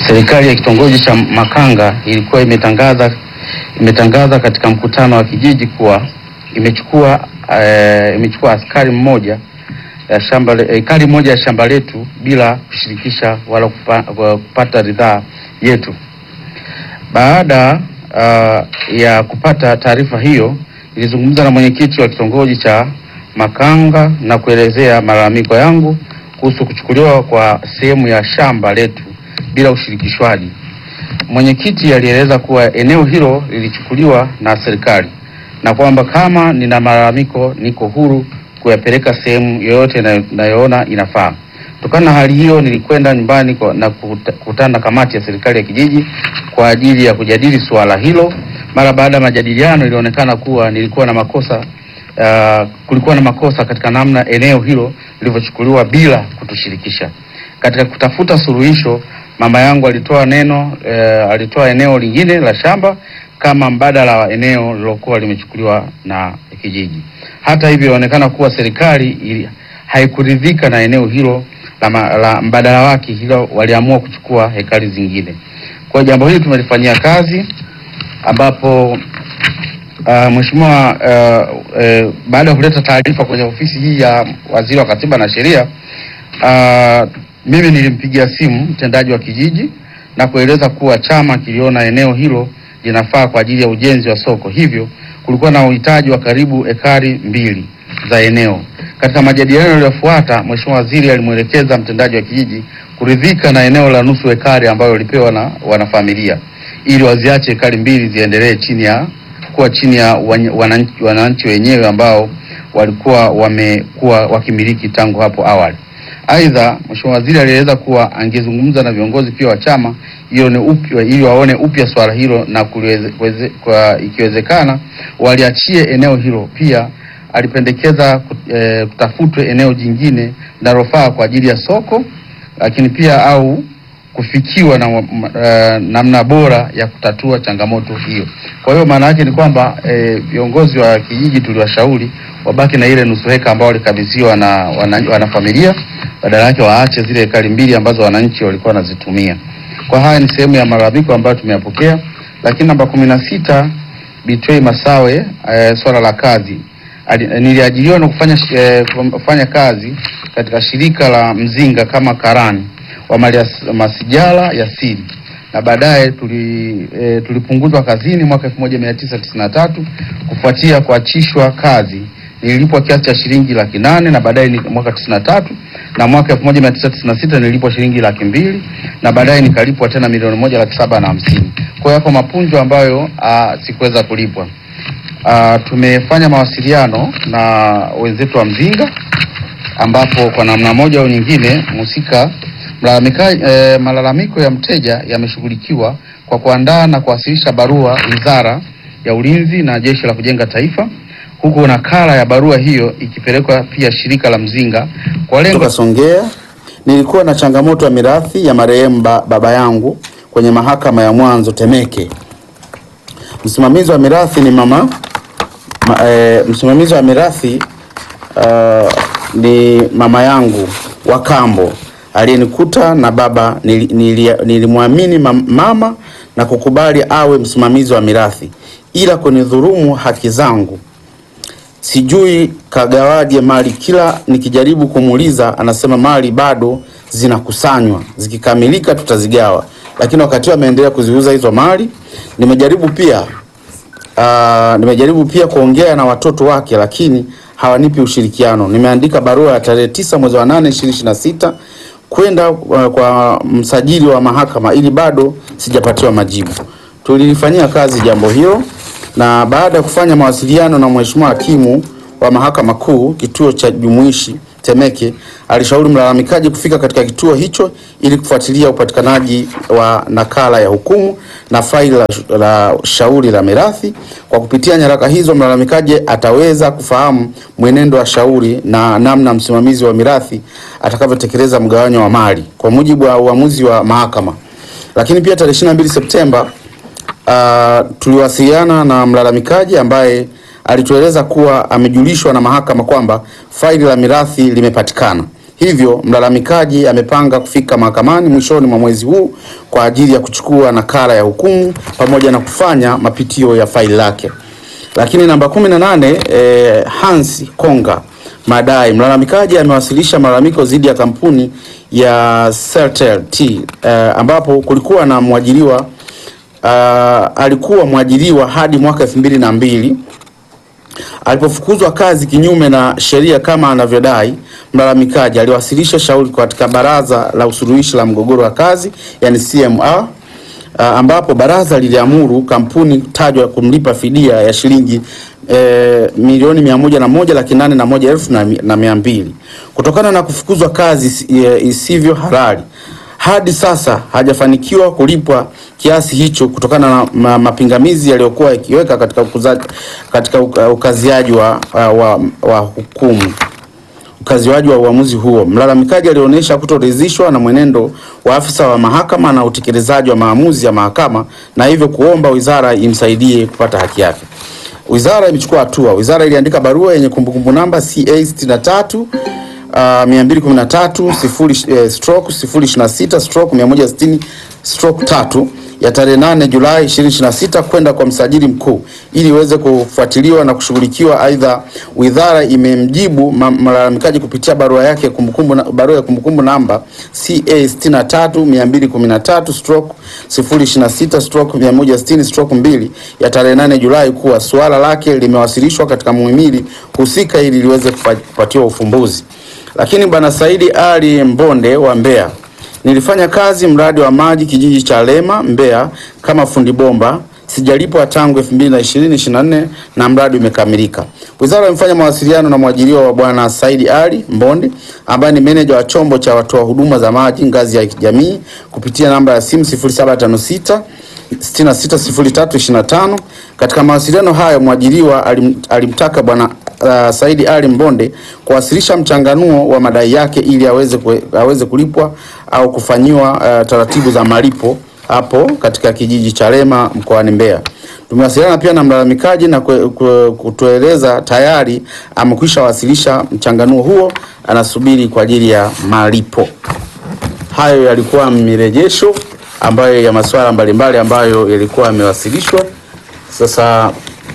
serikali ya kitongoji cha Makanga ilikuwa imetangaza imetangaza katika mkutano wa kijiji kuwa imechukua eh, imechukua askari mmoja ya shamba le- ekari moja ya shamba letu bila kushirikisha wala kupa, kupata ridhaa yetu. Baada uh, ya kupata taarifa hiyo, nilizungumza na mwenyekiti wa kitongoji cha Makanga na kuelezea malalamiko yangu kuhusu kuchukuliwa kwa sehemu ya shamba letu bila ushirikishwaji. Mwenyekiti alieleza kuwa eneo hilo lilichukuliwa na serikali na kwamba kama nina malalamiko niko huru kuyapeleka sehemu yoyote na- nayoona inafaa. Kutokana na hali hiyo, nilikwenda nyumbani kwa- na kuta- kukutana na kamati ya serikali ya kijiji kwa ajili ya kujadili suala hilo. Mara baada ya majadiliano, ilionekana kuwa nilikuwa na makosa uh, kulikuwa na makosa katika namna eneo hilo lilivyochukuliwa bila kutushirikisha. Katika kutafuta suluhisho, mama yangu alitoa neno uh, alitoa eneo lingine la shamba kama mbadala wa eneo lilokuwa limechukuliwa na kijiji. Hata hivyo, inaonekana kuwa serikali ili, haikuridhika na eneo hilo la, ma- la mbadala wake, hilo waliamua kuchukua hekari zingine. Kwa hiyo jambo hili tumelifanyia kazi ambapo Uh, Mheshimiwa uh, uh, baada ya kuleta taarifa kwenye ofisi hii ya Waziri wa Katiba na Sheria uh, mimi nilimpigia simu mtendaji wa kijiji na kueleza kuwa chama kiliona eneo hilo linafaa kwa ajili ya ujenzi wa soko, hivyo kulikuwa na uhitaji wa karibu ekari mbili za eneo. Katika majadiliano yaliyofuata, Mheshimiwa Waziri alimwelekeza mtendaji wa kijiji kuridhika na eneo la nusu ekari ambayo lipewa na wanafamilia ili waziache ekari mbili ziendelee chini ya kuwa chini ya wany- wananchi, wananchi wenyewe ambao walikuwa wamekuwa wakimiliki tangu hapo awali. Aidha, Mheshimiwa Waziri alieleza kuwa angezungumza na viongozi pia wa chama hiyo ni upya, ili waone upya swala hilo na kuliweze, kuweze- kwa ikiwezekana waliachie eneo hilo. Pia alipendekeza kut- eh, kutafutwe eneo jingine linalofaa kwa ajili ya soko, lakini pia au kufikiwa na uh, namna bora ya kutatua changamoto hiyo. Kwa hiyo maana yake ni kwamba eh, viongozi wa kijiji tuliwashauri wabaki na ile nusu heka ambao walikabidhiwa na wana- wanafamilia, badala yake waache zile ekari mbili ambazo wananchi walikuwa wanazitumia. Kwa haya ni sehemu ya malalamiko ambayo tumeyapokea, lakini namba kumi na sita Bitwei Masawe, eh, swala la kazi Ali, niliajiriwa na kufanya, sh- eh, kufanya kazi katika shirika la Mzinga kama karani wa mali as- masijala ya siri na baadaye tuli, e, tulipunguzwa kazini mwaka 1993 kufuatia kuachishwa kazi. Nililipwa kiasi cha shilingi laki nane na baadaye ni mwaka 93 na mwaka 1996 nilipwa shilingi laki mbili na baadaye nikalipwa tena milioni moja laki saba na hamsini. Kwa hiyo hapo mapunjo ambayo ah, sikuweza kulipwa. Ah, tumefanya mawasiliano na wenzetu wa Mzinga ambapo kwa namna moja au nyingine mhusika malalamika, eh, malalamiko ya mteja yameshughulikiwa kwa kuandaa na kuwasilisha barua Wizara ya Ulinzi na Jeshi la Kujenga Taifa, huku nakala ya barua hiyo ikipelekwa pia shirika la Mzinga kwa lengo Kutoka Songea, nilikuwa na changamoto ya mirathi ya marehemu ba, baba yangu kwenye mahakama ya mwanzo Temeke. Msimamizi wa mirathi ni mama ma, e, msimamizi wa mirathi uh, ni mama yangu wa kambo aliyenikuta na baba nili- nili- nilimwamini mam- mama na kukubali awe msimamizi wa mirathi, ila kunidhulumu haki zangu sijui kagawaje mali. Kila nikijaribu kumuuliza anasema mali bado zinakusanywa, zikikamilika tutazigawa, lakini wakati huo ameendelea kuziuza hizo mali. Nimejaribu pia uh, nimejaribu pia kuongea na watoto wake, lakini hawanipi ushirikiano. Nimeandika barua ya tarehe tisa mwezi wa nane ishirini ishirini na sita kwenda uh, kwa msajili wa mahakama ili bado sijapatiwa majibu. Tulilifanyia kazi jambo hilo na baada ya kufanya mawasiliano na mheshimiwa hakimu wa mahakama kuu kituo cha jumuishi Temeke, alishauri mlalamikaji kufika katika kituo hicho ili kufuatilia upatikanaji wa nakala ya hukumu na faili la, la shauri la mirathi. Kwa kupitia nyaraka hizo, mlalamikaji ataweza kufahamu mwenendo wa shauri na namna msimamizi wa mirathi atakavyotekeleza mgawanyo wa mali kwa mujibu wa uamuzi wa mahakama. Lakini pia tarehe 22 Septemba uh, tuliwasiliana na mlalamikaji ambaye alitueleza kuwa amejulishwa na mahakama kwamba faili la mirathi limepatikana, Hivyo mlalamikaji amepanga kufika mahakamani mwishoni mwa mwezi huu kwa ajili ya kuchukua nakala ya hukumu pamoja na kufanya mapitio ya faili lake. Lakini namba 18 eh, Hans Konga madai mlalamikaji amewasilisha malalamiko dhidi ya kampuni ya Celtel T eh, ambapo kulikuwa na mwajiriwa uh, alikuwa mwajiriwa hadi mwaka elfu mbili na mbili alipofukuzwa kazi kinyume na sheria kama anavyodai mlalamikaji, aliwasilisha shauri katika baraza la usuluhishi la mgogoro wa kazi yani CMR, uh, ambapo baraza liliamuru kampuni tajwa kumlipa fidia ya shilingi eh, milioni mia moja na moja laki nane na moja elfu na mi- na mia mbili kutokana na kufukuzwa kazi isi- eh, isivyo halali. Hadi sasa hajafanikiwa kulipwa kiasi hicho kutokana na ma, mapingamizi yaliyokuwa yakiweka katika, ukuza, katika uka- ukaziaji wa, wa, wa, wa hukumu ukaziwaji wa uamuzi huo. Mlalamikaji alionyesha kutoridhishwa na mwenendo wa afisa wa mahakama na utekelezaji wa maamuzi ya mahakama na hivyo kuomba wizara imsaidie kupata haki yake. Wizara imechukua hatua. Wizara iliandika barua yenye kumbukumbu namba CA 63 uh, 213 sifuri, eh, stroke 026 stroke 160 stroke 3 ya tarehe 8 Julai 2026 kwenda kwa msajili mkuu ili iweze kufuatiliwa na kushughulikiwa. Aidha, wizara imemjibu ma- malalamikaji kupitia barua yake kumbukumbu na, barua ya kumbukumbu namba CA 63 213 stroke 026 stroke 160 stroke 2 ya tarehe 8 Julai kuwa suala lake limewasilishwa katika muhimili husika ili liweze kufa- kupatiwa ufumbuzi. Lakini bwana Saidi Ali Mbonde wa Mbeya Nilifanya kazi mradi wa maji kijiji cha Lema Mbeya kama fundi bomba. Sijalipwa tangu 2020 24 na mradi umekamilika. Wizara imefanya mawasiliano na mwajiriwa wa bwana Saidi Ali Mbonde ambaye ni meneja wa chombo cha watoa huduma za maji ngazi ya kijamii kupitia namba ya simu 0756 660325. Katika mawasiliano hayo mwajiriwa alim, alimtaka bwana uh, Saidi Ali Mbonde kuwasilisha mchanganuo wa madai yake ili aweze, kue, aweze kulipwa au kufanyiwa uh, taratibu za malipo hapo katika kijiji cha Lema mkoani Mbeya. Tumewasiliana pia na mlalamikaji na kue- kue- kutueleza tayari amekwisha wasilisha mchanganuo huo, anasubiri kwa ajili ya malipo. Hayo yalikuwa mirejesho ambayo ya masuala mbalimbali ambayo yalikuwa yamewasilishwa. Sasa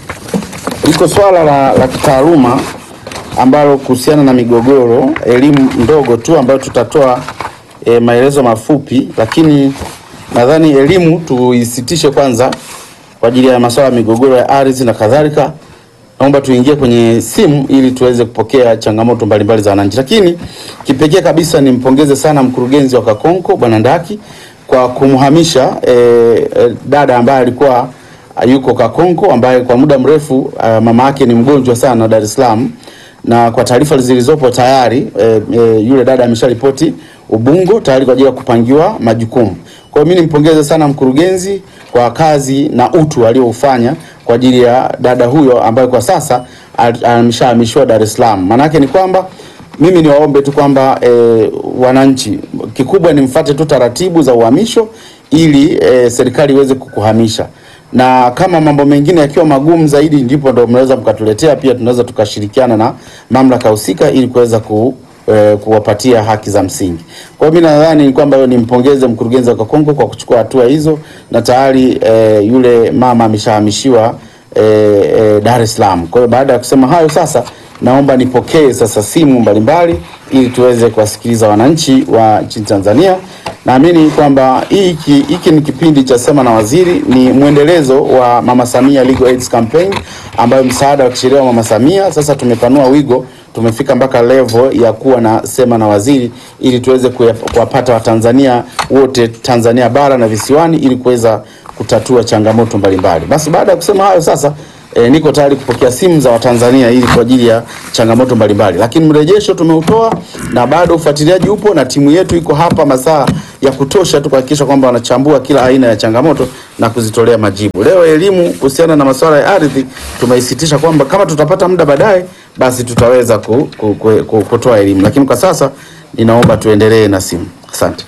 liko swala la, la kitaaluma ambalo kuhusiana na migogoro, elimu ndogo tu ambayo tutatoa e, maelezo mafupi, lakini nadhani elimu tuisitishe kwanza kwa ajili ya masuala ya migogoro ya ardhi na kadhalika. Naomba tuingie kwenye simu ili tuweze kupokea changamoto mbalimbali za wananchi, lakini kipekee kabisa nimpongeze sana mkurugenzi wa Kakonko Bwana Ndaki kwa kumhamisha e, e, dada ambaye alikuwa yuko Kakonko ambaye kwa muda mrefu uh, mama yake ni mgonjwa sana Dar es Salaam, na kwa taarifa zilizopo tayari e, e, yule dada amesharipoti Ubungo tayari kwa ajili ya kupangiwa majukumu. Kwa hiyo mimi nimpongeze sana mkurugenzi kwa kazi na utu alioufanya kwa ajili ya dada huyo ambaye kwa sasa al- ameshahamishiwa Dar es Salaam. Maana yake ni kwamba mimi niwaombe tu kwamba e, wananchi, kikubwa ni mfate tu taratibu za uhamisho ili e, serikali iweze kukuhamisha na kama mambo mengine yakiwa magumu zaidi, ndipo ndo mnaweza mkatuletea pia, tunaweza tukashirikiana na mamlaka husika ili kuweza ku, eh, kuwapatia haki za msingi. Kwa hiyo mimi nadhani ni kwamba nimpongeze mkurugenzi wa Kakonko kwa kuchukua hatua hizo, na tayari eh, yule mama ameshahamishiwa eh, eh, Dar es Salaam. Kwa hiyo baada ya kusema hayo, sasa naomba nipokee sasa simu mbalimbali ili tuweze kuwasikiliza wananchi wa nchini Tanzania. Naamini kwamba hiki hiki ni kipindi cha Sema na Waziri, ni mwendelezo wa Mama Samia Legal Aid Campaign ambayo msaada wa kisheria wa Mama Samia. Sasa tumepanua wigo, tumefika mpaka level ya kuwa na Sema na Waziri ili tuweze kuya- kuwapata Watanzania wote Tanzania bara na visiwani ili kuweza kutatua changamoto mbalimbali. Basi baada ya kusema hayo sasa E, niko tayari kupokea simu za Watanzania ili kwa ajili ya changamoto mbalimbali, lakini mrejesho tumeutoa na bado ufuatiliaji upo na timu yetu iko hapa masaa ya kutosha tu kuhakikisha kwamba wanachambua kila aina ya changamoto na kuzitolea majibu. Leo elimu kuhusiana na masuala ya ardhi tumeisitisha kwamba kama tutapata muda baadaye, basi tutaweza ku, ku, ku, ku, kutoa elimu, lakini kwa sasa ninaomba tuendelee na simu. Asante.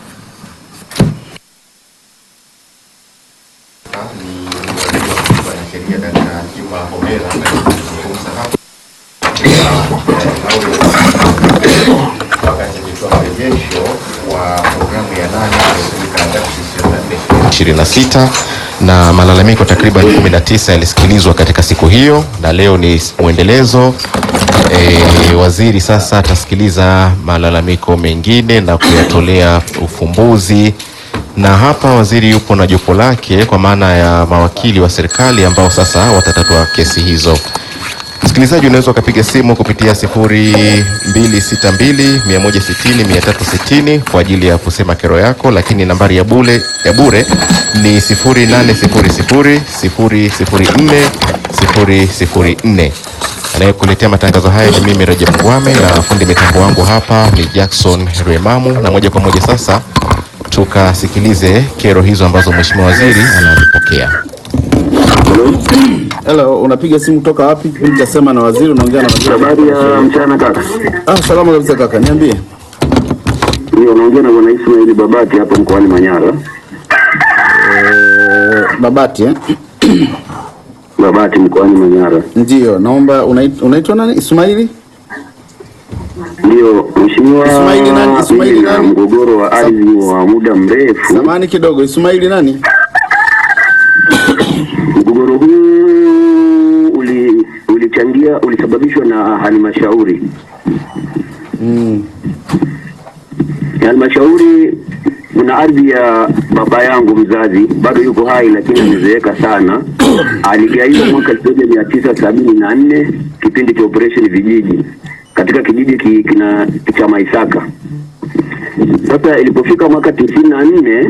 ni mwanasheria Dkt. Juma Homera ambaye tumezungumza hapa wakati nikitoa 26 na malalamiko takriban 19 yalisikilizwa katika siku hiyo, na leo ni mwendelezo. E, waziri sasa atasikiliza malalamiko mengine na kuyatolea ufumbuzi, na hapa waziri yupo na jopo lake kwa maana ya mawakili wa serikali ambao sasa watatatua kesi hizo. Msikilizaji, unaweza ukapiga simu kupitia 0262 160 360 kwa ajili ya kusema kero yako, lakini nambari ya bure ya bure ni 0800 004 004. Anayekuletea matangazo haya ni mimi Rajab Ngwame na fundi mitambo wangu hapa ni Jackson Rwemamu, na moja kwa moja sasa tukasikilize kero hizo ambazo mheshimiwa waziri anazipokea. Hello, unapiga simu kutoka wapi? Nitasema na waziri, unaongea na waziri. Habari ya mchana kaka. Ah, salama kabisa kaka, niambie. Ndio naongea na bwana Ismail Babati hapa mkoani Manyara. Eh, Babati eh? Babati mkoani Manyara. Ndio, naomba unait- unaitwa nani? Ismaili? Ndio mheshimiwa, Ismaili nani? Ismaili na nani? mgogoro wa ardhi wa muda mrefu. Samani kidogo, Ismaili nani? Mgogoro huu uli ulichangia ulisababishwa na halmashauri. Mm. Halmashauri kuna ardhi ya baba yangu mzazi, bado yuko hai lakini amezeeka sana. Aligaiwa mwaka elfu moja mia tisa sabini na nne kipindi cha operation vijiji katika kijiji ki, kina cha Maisaka. Sasa ilipofika mwaka tisini na nne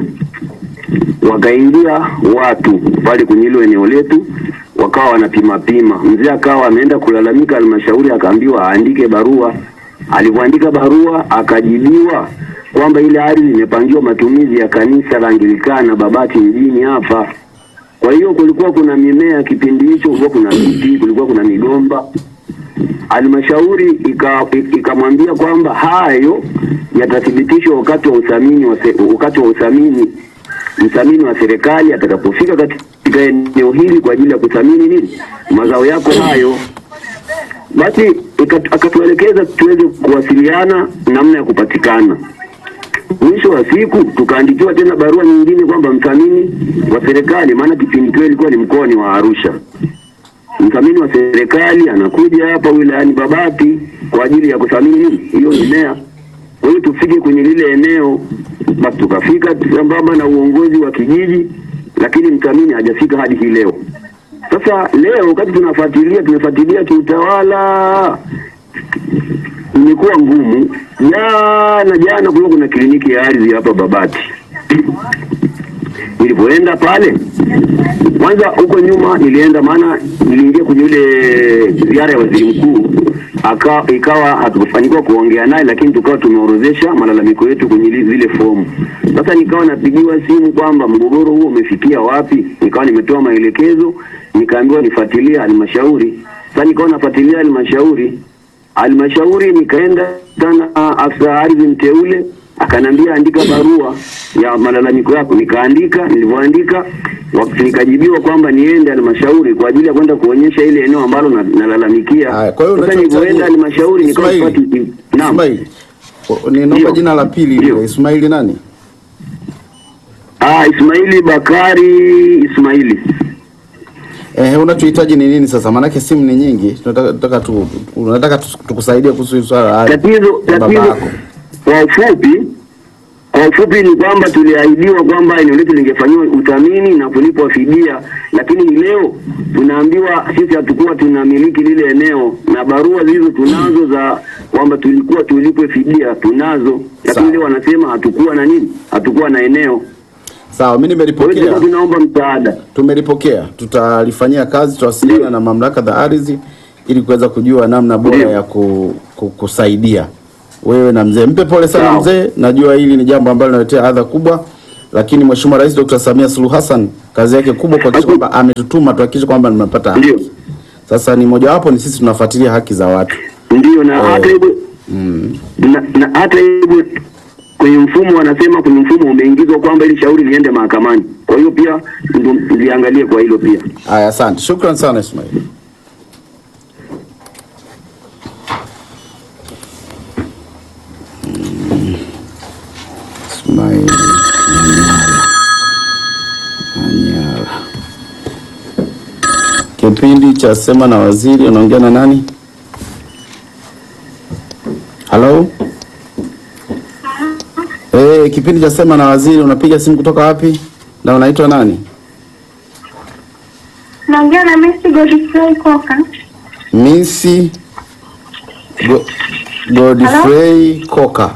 wakaingia watu pale kwenye hilo eneo letu, wakawa wanapima pima. Mzee akawa ameenda kulalamika halmashauri, akaambiwa aandike barua. Alivyoandika barua, akajibiwa kwamba ile ardhi imepangiwa matumizi ya kanisa la Anglikana Babati mjini hapa. Kwa hiyo kulikuwa kuna mimea kipindi hicho, kulikuwa kuna miti, kulikuwa kuna migomba. Halmashauri ika- ikamwambia kwamba hayo yatathibitishwa wakati wa uthamini wa se- wakati wa uthamini mthamini wa serikali atakapofika katika eneo hili kwa ajili ya kuthamini nini mazao yako hayo. Basi ika- akatuelekeza tuweze kuwasiliana namna ya kupatikana. Mwisho wa siku tukaandikiwa tena barua nyingine kwamba mthamini wa serikali, maana kipindi kile ilikuwa ni mkoani wa Arusha, mthamini wa serikali anakuja hapa wilayani Babati kwa ajili ya kuthamini nini hiyo mimea. Kwa hiyo tufike kwenye lile eneo, basi tukafika sambamba na uongozi wa kijiji, lakini mthamini hajafika hadi hii leo. Sasa leo wakati tunafuatilia tumefuatilia kiutawala, imekuwa ngumu. Jana jana kulikuwa kuna kliniki ya ardhi hapa Babati. Nilipoenda pale kwanza, huko nyuma nilienda, maana niliingia kwenye ile ziara ya waziri mkuu aka, ikawa hatukufanikiwa kuongea naye, lakini tukawa tumeorodhesha malalamiko yetu kwenye li- zile fomu. Sasa nikawa napigiwa simu kwamba mgogoro huo umefikia wapi, nikawa nimetoa maelekezo, nikaambiwa nifuatilie halmashauri. Sasa nikawa nafuatilia halmashauri halmashauri nikaenda sana afisa ardhi mteule akanambia andika barua ya malalamiko yako, nikaandika. Nilivyoandika wakati nikajibiwa kwamba niende halmashauri kwa ajili ya kwenda kuonyesha ile eneo ambalo na- nalalamikia. Haya, kwa hiyo Sasa unachohitaji- nilivyoenda halmashauri nikawa Ismaili, sipati. Naam, Ismaili. O- Ninaomba Ndio. jina la pili Ndio. lile. Ismaili nani? ah, Ismaili Bakari Ismaili. Eh, unachohitaji ni nini sasa? Maanake simu ni nyingi. Tunataka tunataka tu unataka tu- tukusaidie kuhusu hili swala la ardhi. Tatizo ya baba tatizo yako. kwa ufupi kwa ufupi ni kwamba tuliahidiwa kwamba eneo letu lingefanyiwa uthamini na kulipwa fidia, lakini leo tunaambiwa sisi hatukuwa tunamiliki lile eneo, na barua zilizo tunazo za kwamba tulikuwa tulipwe fidia tunazo, lakini Sawa. leo wanasema hatukuwa na nini, hatukuwa na eneo. Sawa, mimi Kwa hiyo nimelipokea. tulikuwa tunaomba msaada. Tumelipokea. Tutalifanyia kazi, tutawasiliana na mamlaka za ardhi ili kuweza kujua namna bora Ndio. ya ku, ku, kusaidia wewe na mzee. Mpe pole sana Sawa. mzee, najua hili ni jambo ambalo linaletea adha kubwa, lakini Mheshimiwa Rais Dr. Samia Suluhu Hassan kazi yake kubwa kuhakikisha kwamba ametutuma tuhakikishe kwamba tunapata haki. Ndio, Sasa ni mojawapo ni sisi tunafuatilia haki za watu. ndio na Eh. hata hivyo na, na hata hivyo kwenye mfumo wanasema kwenye mfumo umeingizwa kwamba ili shauri liende mahakamani. Kwa hiyo pia ndo liangalie kwa hilo pia. Haya, asante. Shukran sana Ismail. Mm. Ismail. cha sema na waziri, unaongea na nani? Halo? Eh, kipindi cha sema na waziri, unapiga simu kutoka wapi na unaitwa nani? Naongea na Messi Godfrey Koka. Misi Go, Godfrey Koka.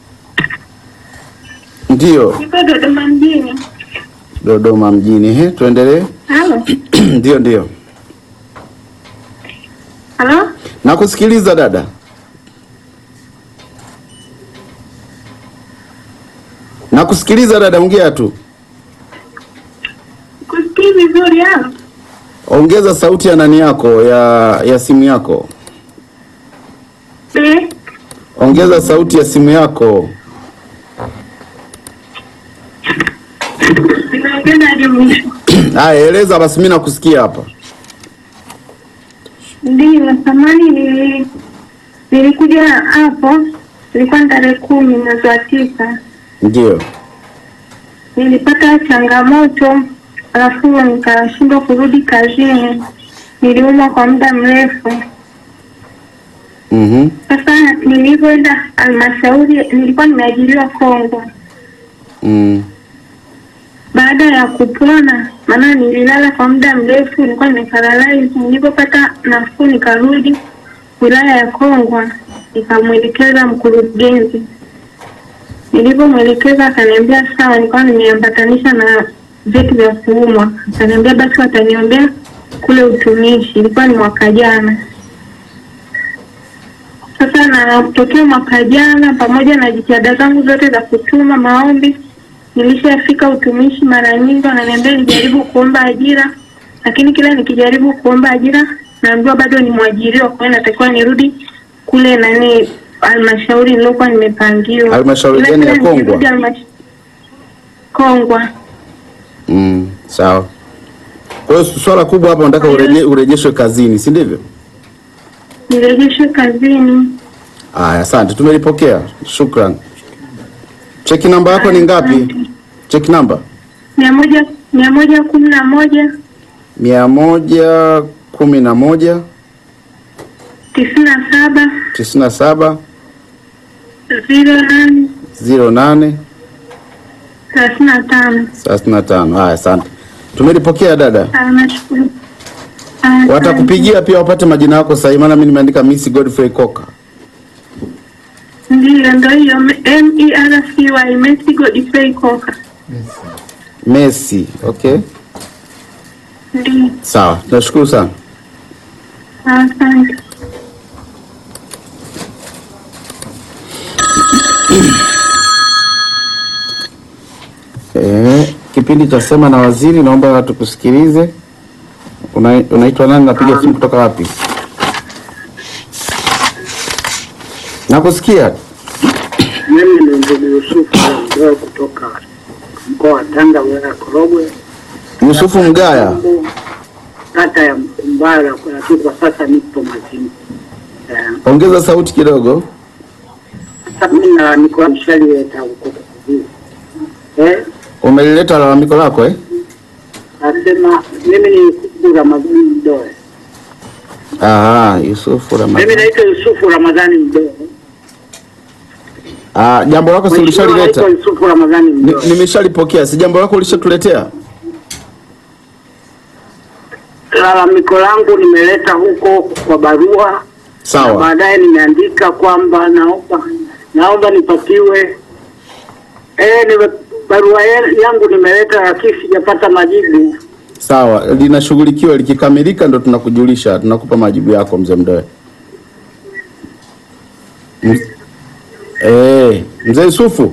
Ndio, Niko Dodoma mjini. Dodoma mjini. He, tuendelee. Halo. Ndio, ndio. Halo? Nakusikiliza dada. Nakusikiliza dada, ongea tu. Kusikii vizuri halo? Ongeza sauti ya nani yako ya ya simu yako. Eh, Ongeza sauti ya simu yako. ninaongea na jumuisho. Haya, eleza basi, mimi nakusikia hapa. Ndio, samani nili nilikuja hapo, ilikuwa ni tarehe kumi mwezi wa tisa. Ndio. Nilipata changamoto alafu nikashindwa kurudi kazini. Niliumwa kwa muda mrefu. Mhm. Sasa nilivyoenda halmashauri, nilikuwa nimeajiriwa Kongo. Mm. Baada ya kupona, maana nililala kwa muda mrefu, nilikuwa nimeparalyze. Nilipopata nafuu, nikarudi wilaya ya Kongwa, nikamwelekeza mkurugenzi. Nilipomwelekeza akaniambia sawa, nilikuwa nimeambatanisha na vyeti vya kuumwa. Akaniambia basi wataniombea kule utumishi, ilikuwa ni mwaka jana. Sasa na tokea mwaka jana, pamoja na jitihada zangu zote za kutuma maombi, nilishafika utumishi mara nyingi, wananiambia nijaribu kuomba ajira, lakini kila nikijaribu kuomba ajira naambiwa bado ni mwajiriwa, kwa hiyo natakiwa nirudi kule nani halmashauri niliokuwa nimepangiwa. Halmashauri Ila gani ya kila Kongwa? nikirudi halmash- Kongwa. Mm. Sawa. Kwa hiyo swala kubwa hapa unataka ureje, urejeshwe kazini, si ndivyo? Nirejeshwe kazini. Aya, asante, tumelipokea. Shukran. Cheki namba yako ni ngapi? Cheki namba mia moja mia moja kumi na moja mia moja kumi na moja tisini na saba tisini na saba ziro nane ziro nane thelathini na tano. thelathini na tano. Haya, asante, tumelipokea dada. Ah, Nashukuru. Ah, Watakupigia pia wapate majina yako sahihi, maana mimi nimeandika Miss Godfrey Koka. Ndiyo, ndo hiyo M E R C Y Messi Godfrey Koka. Messi. Okay, Ndiyo, sawa, tunashukuru sana. asante. Eh, kipindi cha sema na waziri, naomba tukusikilize. Una, unaitwa nani? Napiga simu kutoka wapi? Nakusikia. Mimi ni ndugu Yusufu Mdoe kutoka mkoa wa Tanga, wilaya ya Korogwe, Yusufu Mgaya. kata ya Mkumbara, lakini kwa sasa nipo Mazini. Eh, Ongeza sauti kidogo. Sasa mimi na niko nishalileta huko Kukuvii. Eh, Umelileta lalamiko lako eh? nasema mimi ni Yusufu Ramadhani Mdoe. Ah, Yusufu Mimi Ramadhani. naitwa Yusufu Ramadhani Mdoe. Ah, jambo lako si Mheshimiwa, ulishalileta? naitwa Yusufu Ramadhani Ni- Mdoe. Nimeshalipokea. Si jambo lako ulishatuletea? Lalamiko langu nimeleta huko kwa barua na Sawa. baadaye nimeandika kwamba naomba naomba nipatiwe eh, nime, barua ye- yangu nimeleta lakini sijapata majibu. Sawa, linashughulikiwa likikamilika ndo tunakujulisha, tunakupa majibu yako mzee Mdoe. M- Eh, mzee Yusufu,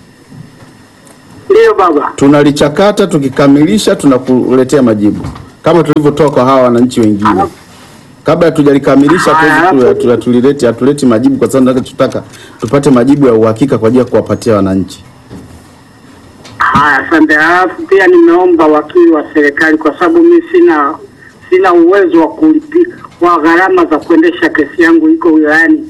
Ndiyo baba. tunalichakata tukikamilisha tunakuletea majibu kama tulivyotoa kwa hawa wananchi wengine. Kabla hatujalikamilisha Haya, hatuwezi tu- hapo- hatu- hatulileti hatuleti majibu kwa sababu tunataka tupate majibu ya uhakika kwa ajili ya kuwapatia wananchi. Haya, asante. Halafu pia nimeomba wakili wa serikali kwa sababu mi sina sina uwezo wa kulipika kwa gharama za kuendesha kesi yangu iko wilayani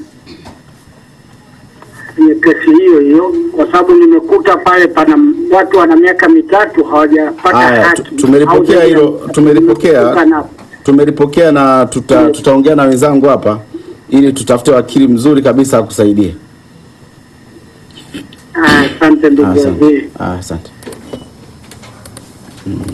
kwenye kesi hiyo hiyo, kwa sababu nimekuta pale pana watu wana miaka mitatu hawajapata Haya, haki. tu- tumelipokea Au hilo, zaidi ya- tumelipokea. Kana- tumelipokea na tuta, tutaongea na wenzangu hapa ili tutafute wakili mzuri kabisa akusaidie. Ah, Asante Ah, ndugu Asante. waziri. Ah, Asante. Mm.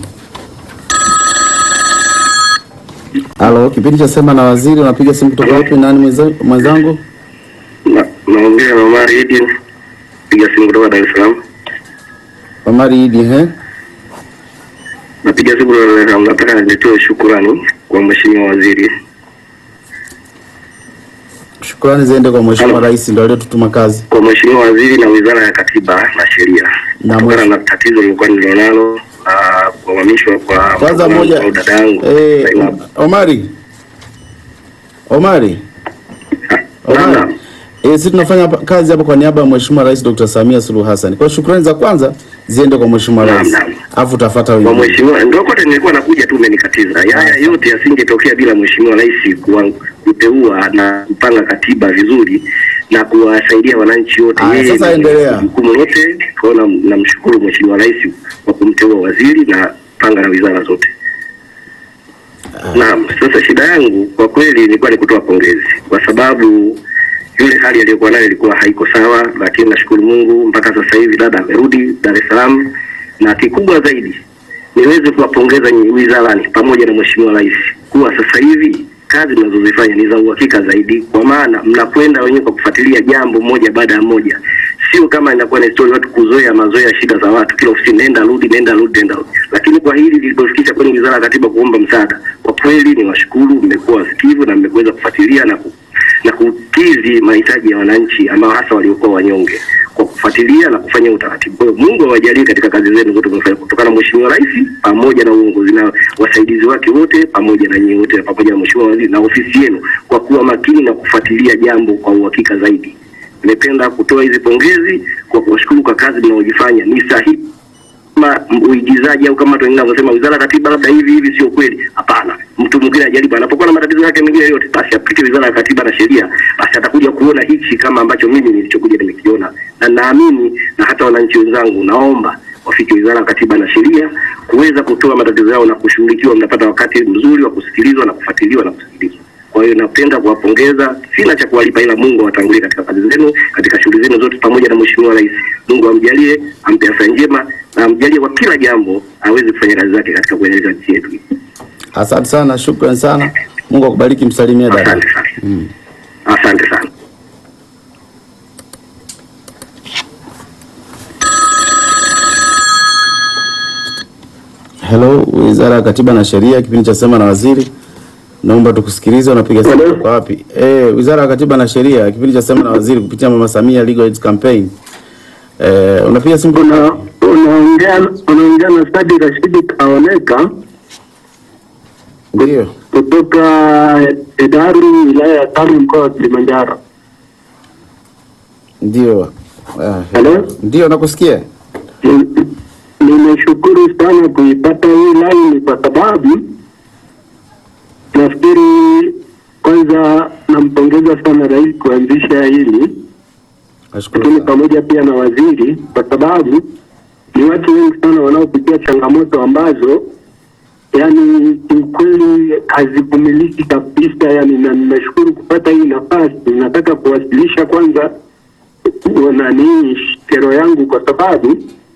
Halo, kipindi cha sema na waziri, unapiga simu kutoka wapi? Nani mwenza- mwenzangu? Na- naongea na Omar Idi piga simu kutoka Dar es Salaam. Omari Idi, he? Napiga simu kutoka Dar es Salaam. Nataka nitoe shukurani kwa mheshimiwa waziri Shukrani ziende kwa Mheshimiwa Halo. Rais ndio aliyotutuma kazi. kwa mheshimiwa waziri na wizara ya katiba na sheria Na kutokana mwisho- na tatizo lilikuwa nilionalo ah, kuhamishwa kwa Kwanza mdogo moja wangu au dada yangu eh, Zainabu. Omari. Omari. Naam, Omari. naam. Eh, sisi tunafanya hapa- kazi hapa kwa niaba ya Mheshimiwa Rais Dr. Samia Suluhu Hassan. Kwa hiyo shukrani za kwanza ziende kwa Mheshimiwa Naam, Rais. naam. Alafu utafuata kwa wengine. mheshimiwa ndio kote nilikuwa nakuja tu umenikatiza. Haya yote yasingetokea bila mheshimiwa rais kuwa- kuteua na kupanga katiba vizuri na kuwasaidia wananchi wote. Aya, Yeye sasa ndio endelea. jukumu lote. Kwa hiyo nam- namshukuru mheshimiwa rais kwa kumteua waziri na panga na wizara zote. Naam, sasa shida yangu kwa kweli ilikuwa ni kutoa pongezi kwa sababu yule hali aliyokuwa nayo ilikuwa haiko sawa, lakini nashukuru Mungu mpaka sasa hivi dada amerudi Dar es Salaam, na kikubwa zaidi niweze kuwapongeza nyinyi wizarani pamoja na mheshimiwa rais kuwa sasa hivi kazi mnazozifanya ni za uhakika zaidi, kwa maana mnakwenda wenyewe kwa kufuatilia jambo moja baada ya moja, sio kama inakuwa ni story watu kuzoea mazoea shida za watu, kila ofisi nenda rudi, nenda rudi, nenda rudi. Lakini kwa hili lilipofikisha kwenye wizara ya katiba kuomba msaada, kwa kweli ni washukuru, mmekuwa wasikivu na mmeweza kufuatilia na ku, na kukidhi mahitaji ya wananchi ambao hasa waliokuwa wanyonge kwa kufuatilia na kufanya utaratibu. Kwa hiyo Mungu awajalie katika kazi zenu zote mnafanya kutokana na Mheshimiwa Rais pamoja na uongozi na wasaidizi wake wote pamoja na nyinyi wote pamoja na Mheshimiwa Waziri na ofisi yenu kwa kuwa makini na kufuatilia jambo kwa uhakika zaidi. Nimependa kutoa hizi pongezi kwa kuwashukuru kwa kazi mnaojifanya, ni sahihi kama uigizaji au kama watu wengine wanavyosema wizara ya katiba labda hivi hivi, sio kweli. Hapana, mtu mwingine ajaribu, anapokuwa na matatizo yake mengine yote, basi apite wizara ya katiba na sheria, basi atakuja kuona hichi kama ambacho mimi nilichokuja nimekiona, na naamini na hata wananchi wenzangu, naomba wafike wizara ya katiba na sheria kuweza kutoa matatizo yao na kushughulikiwa. Mnapata wakati mzuri wa kusikilizwa na kufuatiliwa na kusikilizwa. Kwa hiyo napenda kuwapongeza, sina cha kuwalipa, ila Mungu awatangulie katika kazi zenu, katika shughuli zenu zote, pamoja na Mheshimiwa Rais. Mungu amjalie, ampe afya njema na amjalie kwa kila jambo aweze kufanya kazi zake katika kuendeleza nchi yetu. Asante sana, shukrani sana. Mungu akubariki, msalimie dada. Asante sana, asante sana. Hello, Wizara ya Katiba na Sheria, kipindi cha sema na waziri. Naomba tukusikilize, unapiga simu Hello. kutoka wapi? Eh, Wizara ya Katiba na Sheria, kipindi cha sema na waziri kupitia Mama Samia Legal Aid Campaign. Eh, unapiga simu kutoka Una- wapi? unaongea unaongea na Sadi Rashidi Kaoneka Ndio. kutoka Hedaru wilaya ya Tami mkoa wa Kilimanjaro. Ndio. Ah, Hello? Ndio nakusikia. Ni- Nimeshukuru sana kuipata hii line kwa sababu nafikiri kwanza nampongeza sana rais kuanzisha hili, Nashukuru. lakini sana. pamoja pia na waziri, kwa sababu ni watu wengi sana wanaopitia changamoto ambazo yani kiukweli hazivumiliki kabisa. Yani, na nimeshukuru kupata hii nafasi. Nataka kuwasilisha kwanza nani kero yangu kwa sababu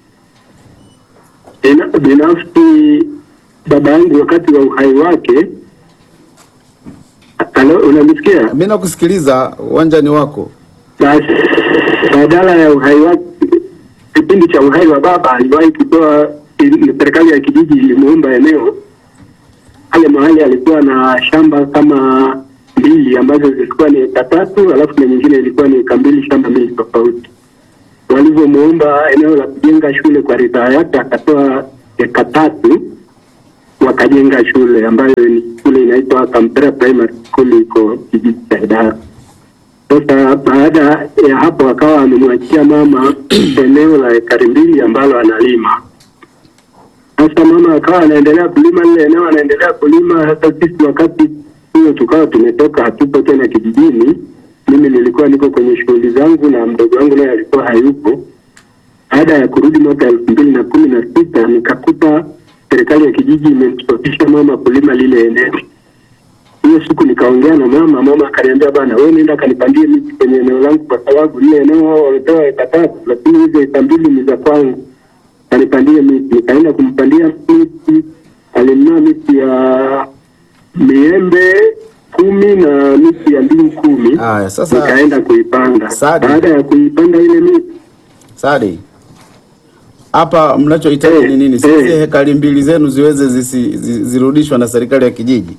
Bina- binafsi baba yangu wakati wa uhai wake, halo, unanisikia? Mimi nakusikiliza, uwanja ni wako. Basi badala ya uhai wake, kipindi cha uhai wa baba aliwahi kutoa, ili- serikali ya kijiji ilimuomba eneo pale mahali alikuwa na shamba kama mbili ambazo zilikuwa ni eka tatu, alafu na nyingine ilikuwa ni eka mbili, shamba mbili tofauti. Walivyomuomba eneo la kujenga shule kwa ridhaa yake, akatoa eka tatu, wakajenga shule ambayo ni shule inaitwa Kampera Primary School, iko kijiji cha Idara. Sasa baada ya hapo akawa amemwachia mama eneo la ekari mbili ambalo analima. Sasa mama akawa anaendelea kulima lile eneo, anaendelea kulima. Hata sisi wakati huo tukawa tumetoka, hatupo tena kijijini. Mimi nilikuwa niko kwenye shughuli zangu na mdogo wangu naye alikuwa hayupo. Baada ya kurudi mwaka elfu mbili na kumi na sita nikakuta serikali ya kijiji imemstopisha mama kulima lile eneo. hiyo siku nikaongea na mama, mama akaniambia bana, wewe nenda kanipandie miti kwenye eneo langu, kwa sababu lile eneo wao wametoa eka tatu, lakini hizo eka mbili ni za kwangu. Kanipandie miti, nikaenda kumpandia miti. Alinunua miti ya miembe kumi na miti ya ndimu kumi. Haya, sasa nikaenda kuipanda. Sadi. Baada ya kuipanda ile miti Sadi, hapa mnachohitaji Eh, ni nini? eh. Sisi hekari mbili zenu ziweze zisi, zi- zirudishwa na serikali ya kijiji.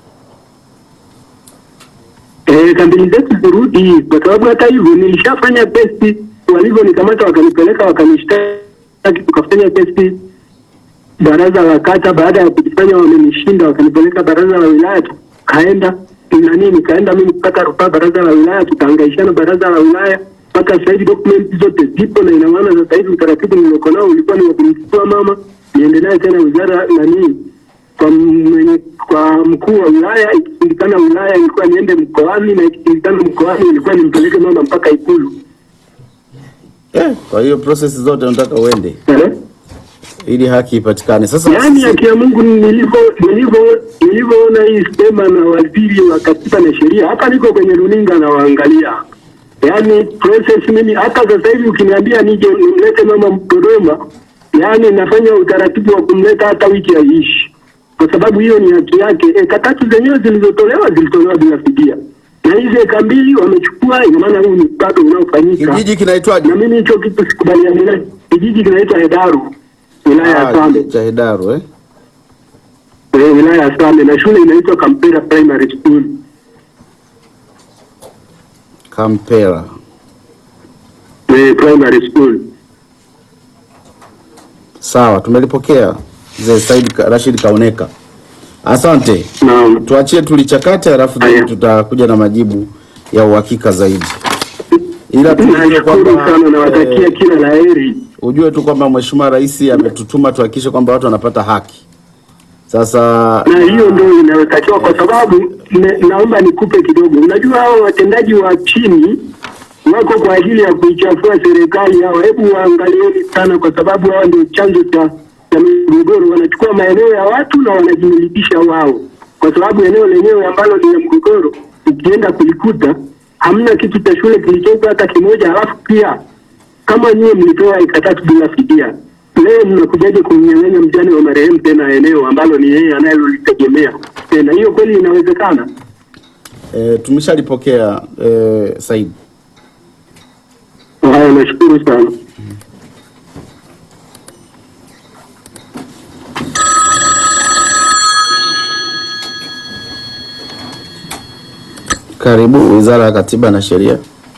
Eh, kambini zetu zirudi, kwa sababu hata hivyo nilishafanya testi, walivyonikamata wakanipeleka wakanishtaki, tukafanya testi baraza la kata. Baada ya kujifanya wamenishinda, wakanipeleka baraza la wilaya, tukaenda nani, nikaenda mimi kupata rufaa baraza la wilaya, tukahangaishana baraza la wilaya mpaka sasa hivi document zote zipo, na ina maana sasa hivi utaratibu nilioko nao ulikuwa ni wa kumchukua mama niende naye tena wizara nani kwa mwenye, kwa mkuu wa wilaya. Ikishindikana wilaya ilikuwa niende mkoani, na ikishindikana mkoani ilikuwa nimpeleke mama mpaka Ikulu. Eh, kwa hiyo process zote unataka uende Eh? ili haki ipatikane. Sasa Yaani sisi- haki ya Mungu nilivyo nilivyo nilivyoona hii sema na waziri wa katiba na sheria, hapa niko kwenye runinga na waangalia, yaani process mimi, hata sasa hivi ukiniambia nije nimlete mama Dodoma, yaani nafanya utaratibu wa kumleta hata wiki haiishi, kwa sababu hiyo ni haki yake. Eka tatu zenyewe zilizotolewa zilitolewa bila fidia, na hizi eka mbili wamechukua, ina maana huu ni bado unaofanyika, kijiji kinaitwaje? na mimi hicho kitu sikubaliani naye. Kijiji kinaitwa Hedaru, wilaya ya Ah, Same. cha Hedaru eh? kwenye wilaya ya Same na shule inaitwa Kampera Primary School. Kampera. Eh, primary school. Sawa, tumelipokea mzee Said Ka- Rashid Kaoneka. Asante. Naam. Tuachie tulichakate, alafu then Haya. tutakuja na majibu ya uhakika zaidi. Ila tujue Nashukuru kwamba sana, nawatakia eh, kila la heri. ujue tu kwamba Mheshimiwa Rais ametutuma tuhakikishe kwamba watu wanapata haki. Sasa Na hiyo ndio inayotakiwa, kwa sababu ne, naomba nikupe kidogo. Unajua hao watendaji wa chini wako kwa ajili ya kuichafua serikali hao. Hebu waangalieni sana, kwa sababu hao ndio chanzo cha cha migogoro. Wanachukua maeneo ya watu na wanajimilikisha wao, kwa sababu eneo lenyewe ambalo lina mgogoro, ukienda kulikuta hamna kitu cha shule kilichopo hata kimoja, halafu pia kama nyie mlitoa eka tatu bila fidia, leo mnakujaje kumnyang'anya mjane wa marehemu tena eneo ambalo ni yeye anayelolitegemea tena? Hiyo kweli inawezekana? eh, tumeshalipokea eh, Said. Haya, nashukuru sana. Karibu Wizara ya Katiba na Sheria.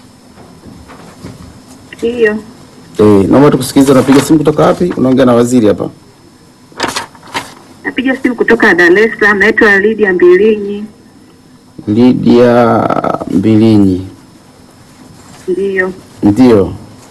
Ndiyo, Eh, naomba tukusikilize. Unapiga simu kutoka wapi? Unaongea na waziri hapa. napiga simu kutoka Dar es Salaam. Naitwa Lydia Mbilinyi. Lydia Mbilinyi. Ndiyo, Ndio.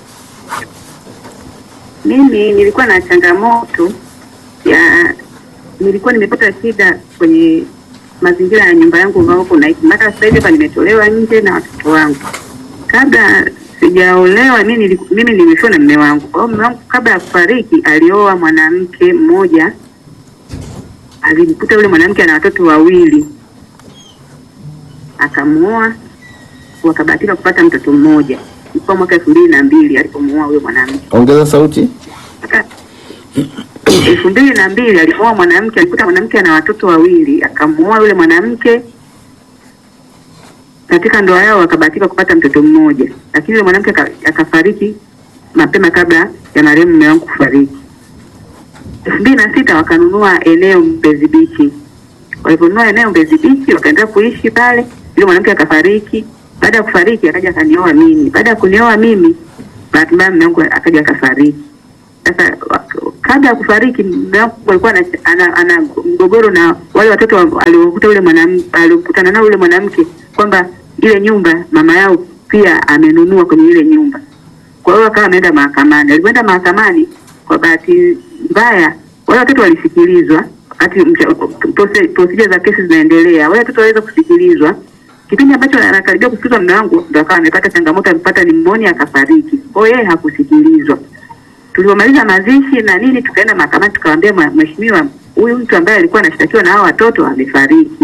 mimi nilikuwa na changamoto ya, nilikuwa nimepata shida kwenye mazingira ya nyumba yangu ambapo naishi. Mpaka sasa hivi hapa nimetolewa nje na watoto wangu. Kabla sijaolewa mimi nili- mimi nilifiwa na mume wangu. Kwa hiyo mume wangu kabla ya kufariki alioa mwanamke mmoja, alimkuta yule mwanamke ana watoto wawili, akamuoa, wakabahatika kupata mtoto mmoja. Ilikuwa mwaka elfu mbili na mbili alipomuoa huyo mwanamke Ongeza sauti. Aka- elfu mbili na mbili alioa mwanamke, alikuta mwanamke ana watoto wawili, akamuoa yule mwanamke. Katika ndoa yao wakabahatika kupata mtoto mmoja, lakini yule mwanamke aka- akafariki mapema kabla ya marehemu mume wangu kufariki. elfu mbili na sita wakanunua eneo Mbezi Beach. Waliponunua eneo Mbezi Beach, wakaendelea kuishi pale. Yule mwanamke akafariki. Baada ya kufariki, akaja akanioa mimi. Baada ya kunioa mimi, bahati mbaya mume wangu akaja akafariki. Sasa wak- kabla ya kufariki mume wangu alikuwa ana, ana, ana mgogoro na wale watoto wa- aliokuta yule mwanamke aliokutana nao yule mwanamke kwamba ile nyumba mama yao pia amenunua kwenye ile nyumba. Kwa hiyo akawa ameenda mahakamani. Alipoenda mahakamani, kwa bahati mbaya wale watoto walisikilizwa wakati mcha- prose- procedure za kesi zinaendelea. Wale watoto waweza kusikilizwa kipindi ambacho anakaribia kusikilizwa mume wangu ndo akawa amepata changamoto, amepata nimonia akafariki. Kwa hiyo yeye hakusikilizwa. Tulipomaliza mazishi na nini, tukaenda mahakamani, tukamwambia "Mwa- mheshimiwa, huyu mtu ambaye alikuwa anashtakiwa na hao watoto amefariki,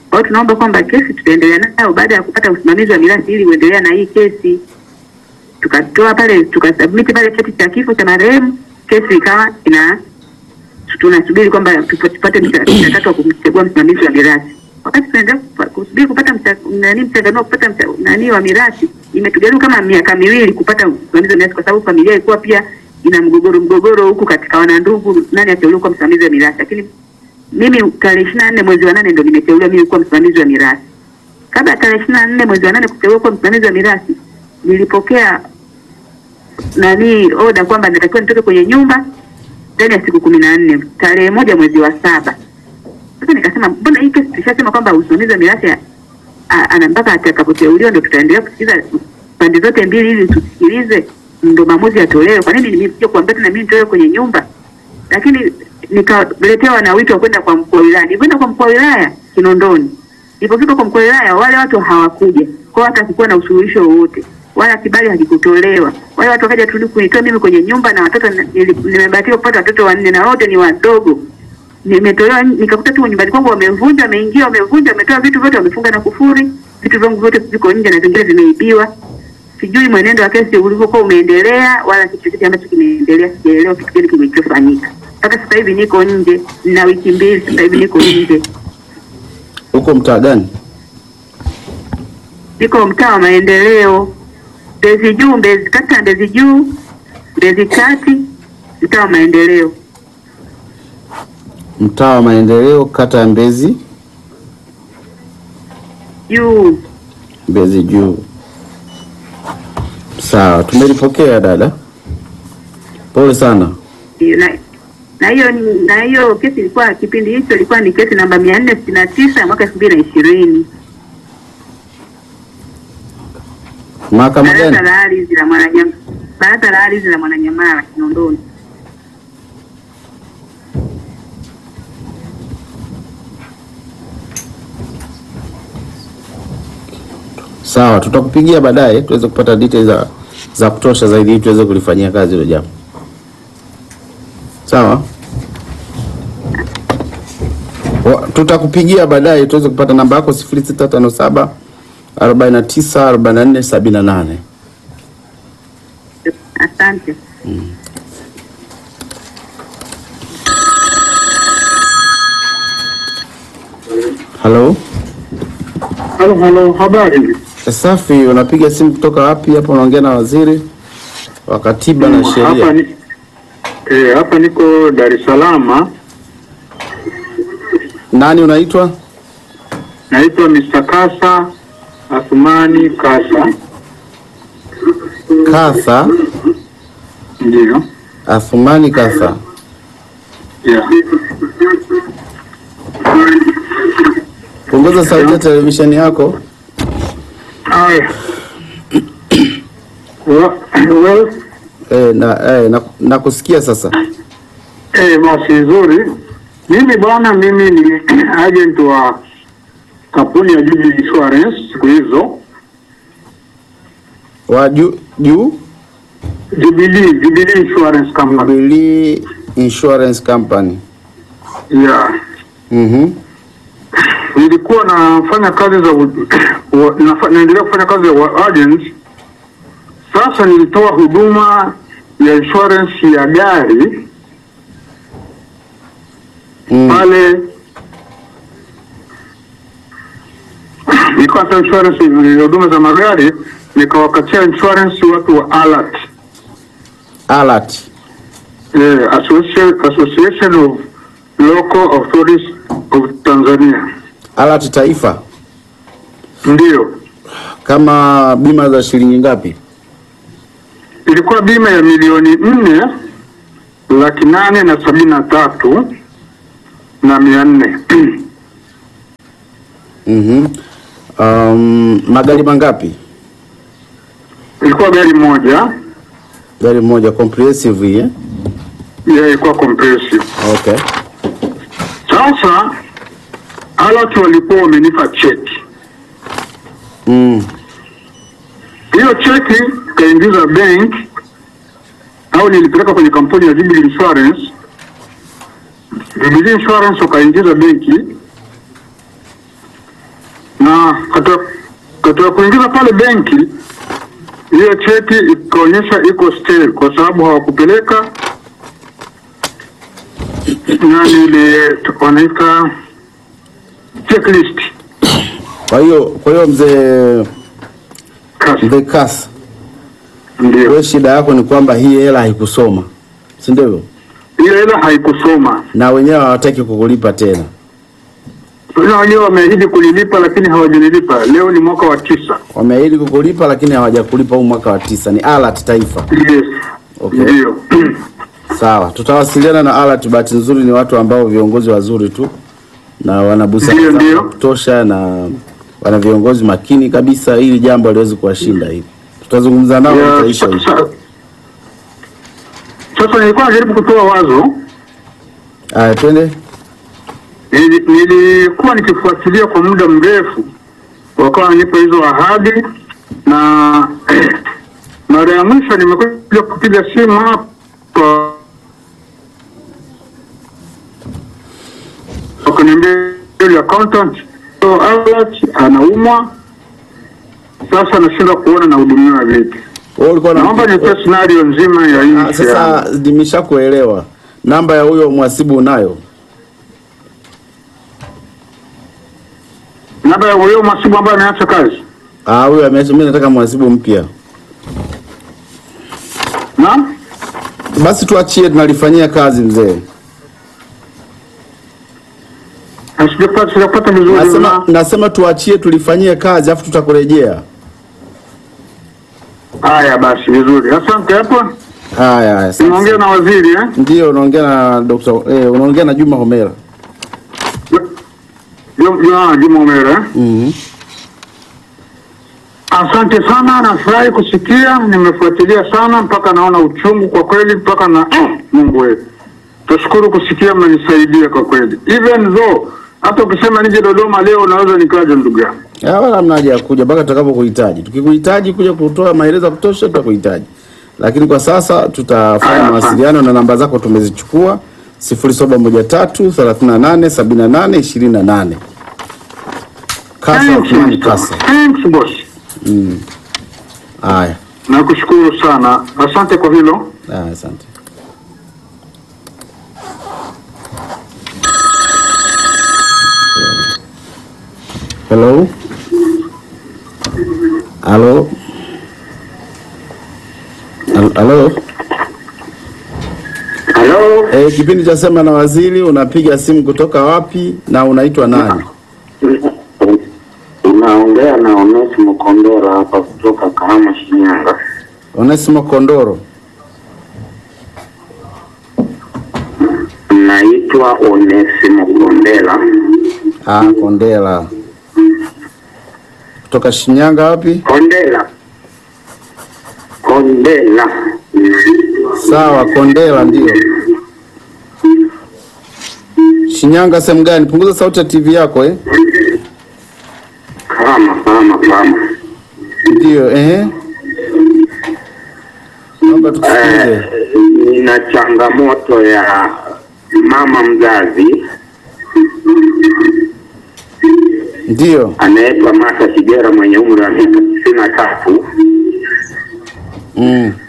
Kwa hiyo tunaomba kwamba kesi tutaendelea nayo baada ya kupata usimamizi wa mirathi ili uendelea na hii kesi. Tukatoa pale tukasubmit pale cheti cha kifo cha marehemu, kesi ikawa ina tunasubiri kwamba tupa- tupate mcha- mchakato wa kumchagua msimamizi wa mirathi. Wakati tunaendelea kupa- kusubiri kupata mcha- nani mchanganuo wa kupata mcha- nani wa mirathi, imetugharimu kama miaka miwili kupata msimamizi wa mirathi, kwa sababu familia ilikuwa pia ina mgogoro mgogoro huku katika wanandugu, nani ateuliwe kuwa msimamizi wa mirathi. Lakini mimi tarehe ishirini na nne mwezi wa nane ndo nimeteuliwa mimi kuwa msimamizi wa mirathi. Kabla ya tarehe ishirini na nne mwezi wa nane kuteuliwa kuwa msimamizi wa mirathi, nilipokea nani oda kwamba natakiwa nitoke kwenye nyumba ndani ya siku kumi na nne tarehe moja mwezi wa saba. Sasa nikasema mbona hii kesi tushasema kwamba usimamizi wa mirathi a- a- ana mpaka atakapoteuliwa ndo tutaendelea kusikiliza pande zote mbili ili tusikilize ndo maamuzi yatolewe. Kwa nini nimekuja kuambia tena mimi nitolewe kwenye nyumba? Lakini nikaletewa na wito wa kwenda kwa mkuu wa wilaya. Nilikwenda kwa mkuu wa wilaya Kinondoni. Nilipofika kwa mkuu wa wilaya wale watu hawakuja. Kwa hiyo hata kukuwa na usuluhisho wowote wala kibali hakikutolewa. Wale watu wakaja tu kunitoa mimi kwenye nyumba na watoto nili- nimebahatika kupata watoto wanne na wote ni wadogo. Nimetolewa nikakuta tu nyumbani kwangu wamevunja, wameingia, wamevunja, wametoa vitu vyote, wamefunga na kufuri. Vitu vyangu vyote viko nje na vingine vimeibiwa. Sijui mwenendo wa kesi ulivyokuwa umeendelea wala kitu chochote ambacho kimeendelea, sijaelewa kitu gani kilichofanyika. Mpaka sasa hivi niko nje na wiki mbili sasa hivi niko nje. Huko mtaa gani? Niko mtaa wa maendeleo, Mbezi Juu, Mbezi kata ya Mbezi Juu, Mbezi Kati, mtaa wa maendeleo. Mtaa wa Maendeleo, kata ya Mbezi Juu Mbezi Juu. Sawa, tumelipokea dada, pole sana. na na hiyo na hiyo kesi ilikuwa kipindi hicho ilikuwa ni kesi namba mia nne sitini na tisa ya mwaka elfu mbili na ishirini Mahakama baraza gani? la ardhi la Mwananyamala, baraza la ardhi la Mwananyamala Kinondoni. Sawa, tutakupigia baadaye tuweze kupata details za, za kutosha zaidi ili tuweze kulifanyia kazi hilo jambo. Sawa, Wa- tutakupigia baadaye tuweze kupata namba yako 0657 49 44 78. Asante. Halo, Halo, halo, habari. safi. Unapiga simu kutoka wapi? Hapo unaongea na waziri wa katiba na Hapa sheria. ni eh, hapa niko Dar es Salaam. Nani unaitwa? Naitwa Mr. Kasa Athumani Kasa. Kasa Ndio. Athumani Kasa. Yeah. Punguza sauti ya televisheni yako. Aya. Wa- Well, Eh, na, eh, na, na kusikia sasa. eh, basi nzuri. Mimi bwana, mimi ni agent wa kampuni ya Jubilee Insurance siku hizo. Wa juu juu Jubilee, Jubilee Insurance Company. Jubilee Insurance Company. Yeah. Mhm. Nilikuwa nafanya kazi za u- wa- nafa- naendelea kufanya kazi ya wa- agent. Sasa nilitoa huduma ya insurance ya gari Mm. pale nikawata insurance ya huduma za magari nikawakatia insurance watu wa alert Alert. eh, Association, Association of Local Authorities of Tanzania Alert Taifa. ndio Kama bima za shilingi ngapi? ilikuwa bima ya milioni nne laki nane na sabini na tatu na mia nne Mhm. Um, magari mangapi? ilikuwa gari moja Gari moja comprehensive hii, eh? ya ilikuwa comprehensive. Okay. Sasa alert walikuwa wamenipa cheki, Mm. hiyo cheki kaingiza bank au nilipeleka kwenye kampuni ya Jubilee Insurance. Jubilee Insurance wakaingiza benki, katika katika kuingiza pale benki, hiyo cheti ikaonyesha iko stale kwa sababu hawakupeleka nani ile wanaita checklist. Kwa hiyo kwa hiyo mzee Kasi. mzee Kasi, Ndio wewe shida yako ni kwamba hii hela haikusoma, si ndivyo? hiyo hela haikusoma, Na wenyewe hawataki kukulipa tena. na wenyewe wameahidi kulilipa lakini hawajalilipa. Leo ni mwaka wa tisa. Wameahidi kukulipa lakini hawajakulipa huu mwaka wa tisa. Ni alert taifa. Yes. Okay. Ndio. Sawa, tutawasiliana na alert. Bahati nzuri ni watu ambao viongozi wazuri tu na wana busara Ndio, za ndio. kutosha na wana viongozi makini kabisa, ili jambo aliwezi kuwashinda hili. Tutazungumza nao Ya, itaisha sa- hivi. sa- Sasa nilikuwa najaribu kutoa wazo Aya, twende. Nili- nilikuwa nikifuatilia kwa muda mrefu, wakawa wananipa hizo ahadi, na mara ya mwisho nimekuja kupiga simu hapa, wakaniambia yule accountant so Albert anaumwa sasa, nashindwa kuona nahudumiwa vipi. Wewe ulikuwa na Naomba nipe scenario nzima ya Ah, nchi yangu. sasa nimeshakuelewa. Namba ya huyo mhasibu unayo? Namba ya huyo mhasibu ambaye ameacha kazi Ah, huyo ameacha. Mimi nataka mhasibu mpya. na Basi tuachie, tunalifanyia kazi mzee. sijapata sijapata vizuri Nasema, na- nasema tuachie tulifanyie kazi afu tutakurejea. Haya basi, vizuri, asante. Hapa Haya haya. sasa. nimeongea na waziri eh? Ndio unaongea na Dr. eh, unaongea na Juma Homera. Ju- Ju- Juma Omera eh? Mhm. Asante sana, nafurahi kusikia, nimefuatilia sana mpaka naona uchungu kwa kweli, mpaka na eh, Mungu wetu, tashukuru kusikia, mnanisaidia kwa kweli, even though hata ukisema nije Dodoma leo naweza nikaja, ndugu yangu. Ya, wala hamna haja ya kuja mpaka tutakapokuhitaji. Tukikuhitaji kuja kutoa maelezo ya kutosha tutakuhitaji. Lakini kwa sasa tutafanya Aya, mawasiliano na namba zako tumezichukua 0713 38 78 28. Kasa Thanks, Othmani Mr. Kasa. Thanks boss, Haya. nakushukuru sana, asante kwa hilo. Haya, asante. Hello? Halo? Hal- Halo? Halo, Eh, kipindi cha sema na waziri, unapiga simu kutoka wapi na unaitwa nani? unaongea na Onesimo Kondora hapa kutoka Kahama, Shinyanga. Onesimo Kondoro. Naitwa Onesimo Kondela, Ah, Kondela. Kutoka Shinyanga wapi? Kondela, Kondela. Sawa, Kondela ndio. Shinyanga sehemu gani? Punguza sauti ya TV yako eh. Kahama, Kahama, Kahama. Ndio, ehe. Naomba tukusikilize. Eh, nina changamoto ya mama mzazi Ndio. anaitwa Martha Kigera mwenye umri wa miaka tisini na tatu. Mm.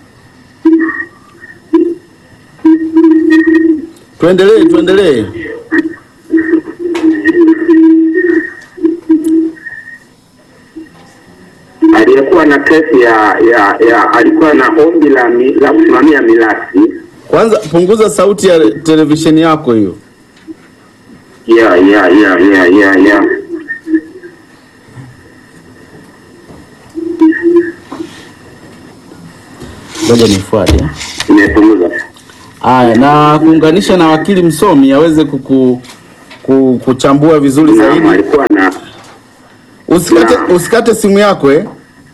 Tuendelee, tuendelee. aliyekuwa na kesi ya ya, ya alikuwa na ombi la, mi, la kusimamia mirathi Kwanza punguza sauti ya televisheni yako hiyo. ya ya ya ya ya ya Ngoja nifuate. imepunguza. Haya, na kuunganisha na wakili msomi aweze kuku, ku, kuchambua vizuri Naam, zaidi. alikuwa na Usikate, Naam. usikate simu yako eh.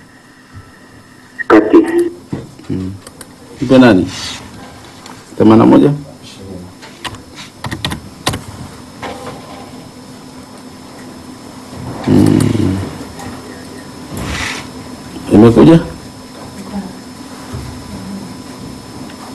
kati Mpe nani? themanini na moja Mm. Imekuja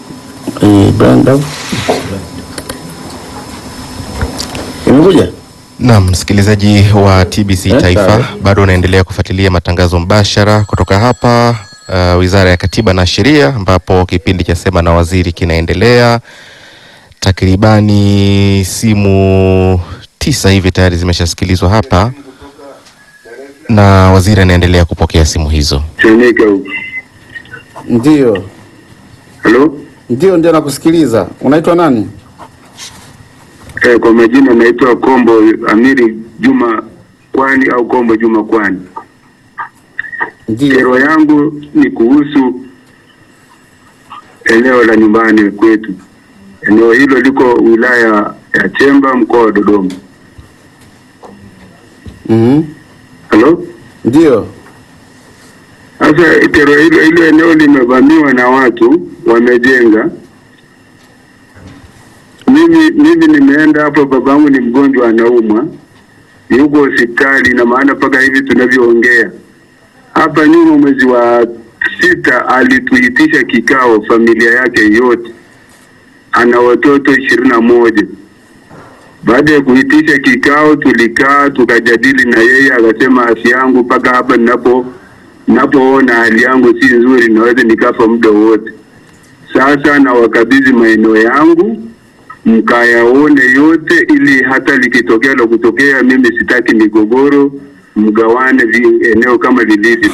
eh, Brian Dove. Imekuja Naam, msikilizaji wa TBC Eh, Taifa, sawa. bado unaendelea kufuatilia matangazo mbashara kutoka hapa uh, Wizara ya Katiba na Sheria, ambapo kipindi cha Sema na Waziri kinaendelea. Takribani simu tisa hivi tayari zimeshasikilizwa hapa na waziri anaendelea kupokea simu hizo. Temeke huko. Ndio, Halo? ndio, ndio, nakusikiliza. Unaitwa nani? Eh, kwa majina naitwa Kombo Amiri Juma Kwani au Kombo Juma Kwani. Ndio, Kero yangu ni kuhusu eneo la nyumbani kwetu. Eneo hilo liko wilaya ya Chemba, mkoa wa Dodoma. mhm, Halo? ndio, Sasa kero hilo hilo eneo limevamiwa na watu wamejenga. Mimi mimi nimeenda hapo, babangu ni mgonjwa, anaumwa, yuko hospitali, na maana mpaka hivi tunavyoongea hapa nyuma, mwezi wa sita alituitisha kikao, familia yake yote, ana watoto ishirini na moja. Baada ya kuitisha kikao, tulikaa tukajadili na yeye, akasema afya yangu mpaka hapa ninapo napoona hali yangu si nzuri, naweza nikafa muda wote. Sasa na wakabidhi maeneo yangu mkayaone yote, ili hata likitokea la kutokea, mimi sitaki migogoro, mgawane vi- eneo kama lilivyo.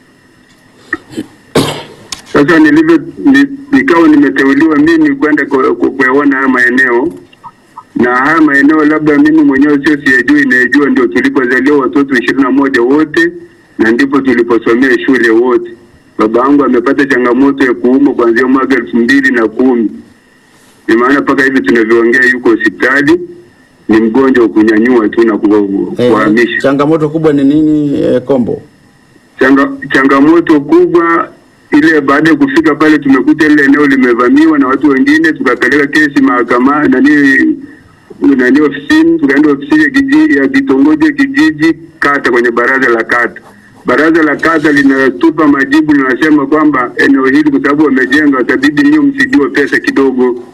Sasa nilivyo ni, nikawa nimeteuliwa mimi kwenda ku- ku- kuyaona haya maeneo na haya maeneo labda mimi mwenyewe sio siyajui, inayejua ndio tulipozaliwa watoto ishirini na moja wote na ndipo tuliposomea shule wote. Baba yangu amepata changamoto ya kuumwa kuanzia mwaka elfu mbili na kumi ni maana mpaka hivi tunavyoongea yuko hospitali, ni mgonjwa wa kunyanyua tu na ku- eh, kuhamisha. changamoto kubwa ni nini eh, Kombo? Changa, changamoto kubwa ile, baada ya kufika pale tumekuta ile eneo limevamiwa na watu wengine, tukapeleka kesi mahakamani nani nani ofisini, tukaenda ofisini ya kijiji ya kitongoji ya kijiji kata, kwenye baraza la kata. Baraza la kata linatupa majibu, linasema kwamba eneo hili kwa sababu wamejenga, watabidi nyinyi mfidiwe pesa kidogo.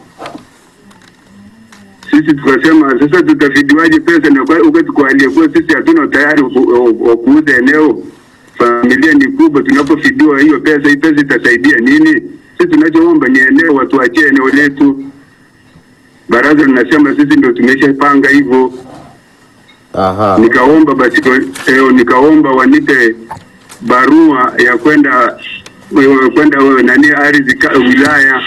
Sisi tukasema sasa tutafidiwaje pesa na kwa- wakati kwa aliyekuwa sisi hatuna utayari wa ku- wa kuuza eneo familia ni kubwa, tunapofidiwa hiyo pesa, hii pesa itasaidia nini? Sisi tunachoomba ni eneo, watuachie eneo letu. Baraza linasema sisi ndio tumeshapanga hivyo. Aha, Nikaomba basi eh, nikaomba wanipe barua ya kwenda eh, kwenda eh, nani ardhi ka- wilaya.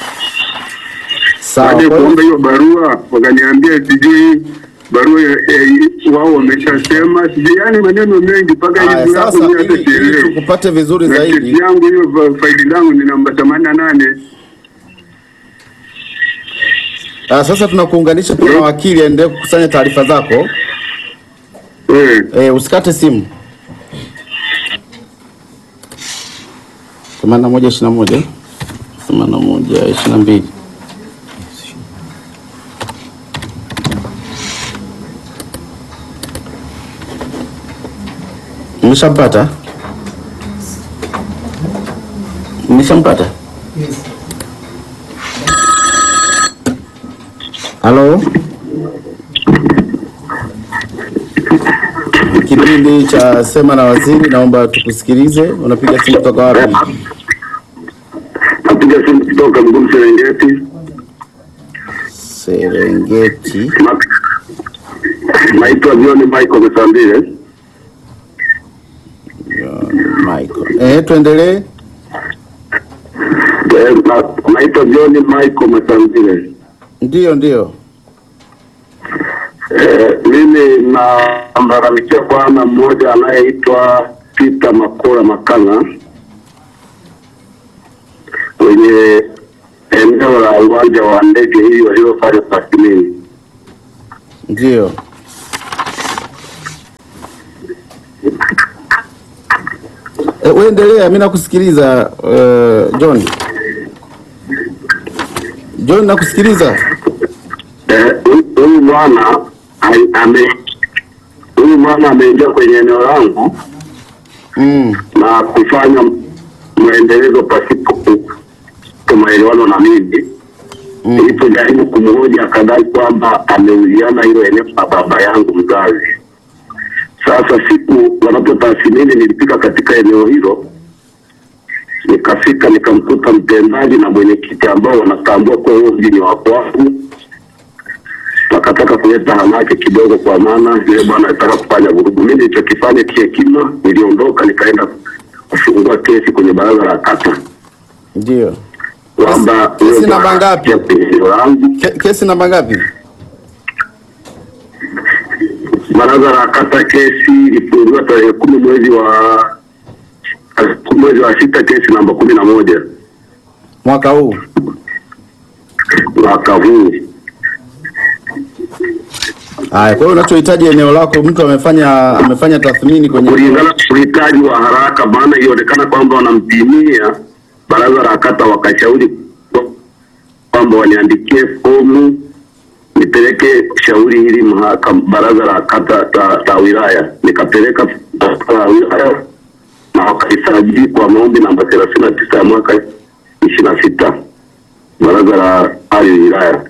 sawa. Baada ya Kwa hiyo- kuomba hiyo barua, wakaniambia sijui barua ya- eh, wao wameshasema sijui, yani maneno mengi mpaka Haya, hivi hapo sasa mimi hata ili, ili sielewi. tukupate vizuri na kesi zaidi yangu hiyo fa- faili langu ni namba themanini na nane. ah, sasa tunakuunganisha pia na wakili aendelee kukusanya taarifa zako. Eh, Eh, usikate simu. themanini na moja ishirini na moja themanini na moja ishirini na mbili Mmeshampata? Mmeshampata? Halo? Kipindi cha Sema na Waziri, naomba tukusikilize. Unapiga simu kutoka wapi? napiga simu kutoka Mgumu Serengeti. Serengeti. Ma- Naitwa John Michael Mesambile. Michael. Eh, tuendelee. Eh, na- Naitwa John Michael Mesambile. Ndio, ndio. Eh, mimi namlalamikia bwana mmoja anayeitwa Peter Makora Makanga kwenye eneo la uwanja wa ndege hii waliofanya tathmini. Ndio. Eh, wewe endelea, mimi nakusikiliza uh, John. John nakusikiliza. Eh, huyu- huyu bwana ai- ame huyu bwana ameingia kwenye eneo langu Mm. na kufanya maendelezo pasipo ku- ku- maelewano na mimi Nilipojaribu kumhoji akadai kwamba ameuziana hilo eneo na baba yangu mzazi. Sasa siku wanapotathmini, nilifika katika eneo hilo, nikafika nikamkuta mtendaji na mwenyekiti ambao wanatambua kuwa huo mji ni wa kwangu. Wakataka kuleta hamaki kidogo, kwa maana yule bwana alitaka kufanya vurugu. Mimi nilichokifanya kihekima, niliondoka nikaenda kufungua kesi kwenye baraza la kata Ndio. kwamba Kesi huyo namba bwana ngapi? ya kwenye eneo langu Ke, kesi namba ngapi? Baraza la kata kesi ilifunguliwa tarehe kumi mwezi wa mwezi wa sita, kesi namba kumi na moja Mwaka huu. mwaka huu. Haya, kwa hiyo unachohitaji eneo lako, mtu amefanya amefanya tathmini kwenye Kulingana na uhitaji wa haraka, maana ilionekana kwamba wanampimia. Baraza la kata wakashauri kwamba waniandikie fomu nipeleke shauri hili mahakama, baraza la kata ta, ta wilaya. Nikapeleka baraza la wilaya na wakaisajili kwa maombi namba thelathini na tisa ya mwaka ishirini na sita baraza la hali wilaya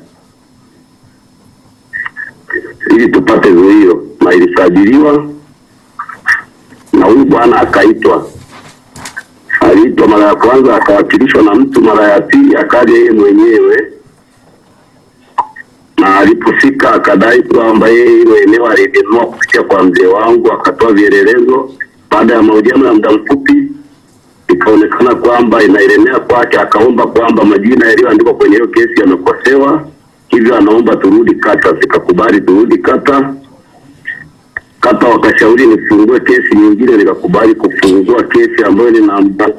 ili tupate zuio, na ilisajiliwa na huyu bwana akaitwa. Aliitwa mara ya kwanza akawakilishwa na mtu, mara ya pili akaja yeye mwenyewe, na alipofika akadai kwamba yeye hilo eneo alilinunua kupitia kwa mzee wangu, akatoa vielelezo. Baada ya mahojiano ya muda mfupi, ikaonekana kwamba inaelemea kwake, akaomba kwamba majina yaliyoandikwa kwenye hiyo kesi yamekosewa, hivyo anaomba turudi kata. Sikakubali turudi kata kata wakashauri nifungue kesi nyingine, nikakubali kufungua kesi ambayo ni namba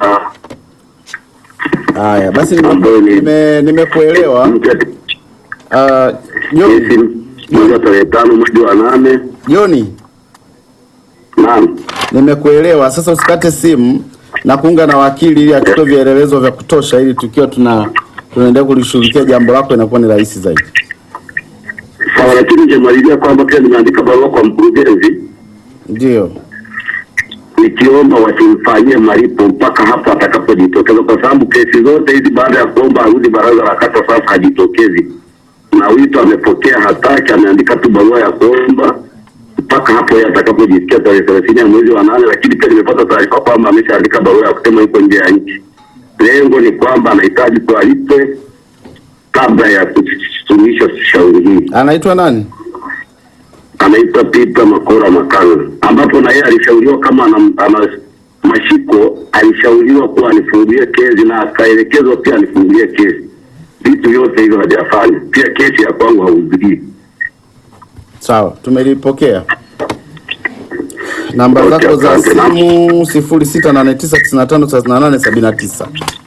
Haya, basi nime- ambayo ni nime- nimekuelewa. mpya Ah, Joni, kesi mwezi wa tarehe tano mwezi wa nane. Joni, Naam, nimekuelewa. Sasa usikate simu na kuunga na wakili ili atutoe vielelezo vya kutosha, ili tukiwa tuna tunaendelea kulishughulikia jambo lako inakuwa ni rahisi zaidi. sawa, lakini ningemalizia kwamba pia nimeandika barua kwa mkurugenzi Ndio. nikiomba wasimfanyie malipo mpaka hapo atakapojitokeza, kwa sababu kesi zote hizi baada ya kuomba arudi baraza la kata, sasa hajitokezi na wito amepokea, hataki, ameandika tu barua ya kuomba mpaka hapo yeye atakapojisikia tarehe thelathini ya mwezi wa nane. Lakini pia nimepata taarifa kwamba ameshaandika barua ya kusema yuko nje ya nchi. Lengo ni kwamba anahitaji tualipwe kabla ya kusuluhisha shauri hili. Anaitwa nani? anaitwa Peter Makora Makanga, ambapo na yeye alishauriwa kama ana, ana mashiko, alishauriwa kuwa anifungulie kesi na akaelekezwa pia anifungulie kesi. Vitu vyote hivyo hajafanya. Pia kesi ya kwangu hahudhurii. Sawa, tumelipokea. Namba Okay, zako za asante. simu sifuri sita nane tisa tisini na tano thelathini na nane sabini na tisa.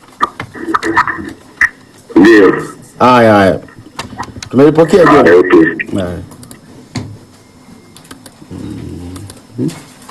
Ndio. Haya haya, tumelipokea Haya, Joni. okay. Haya. Mhm.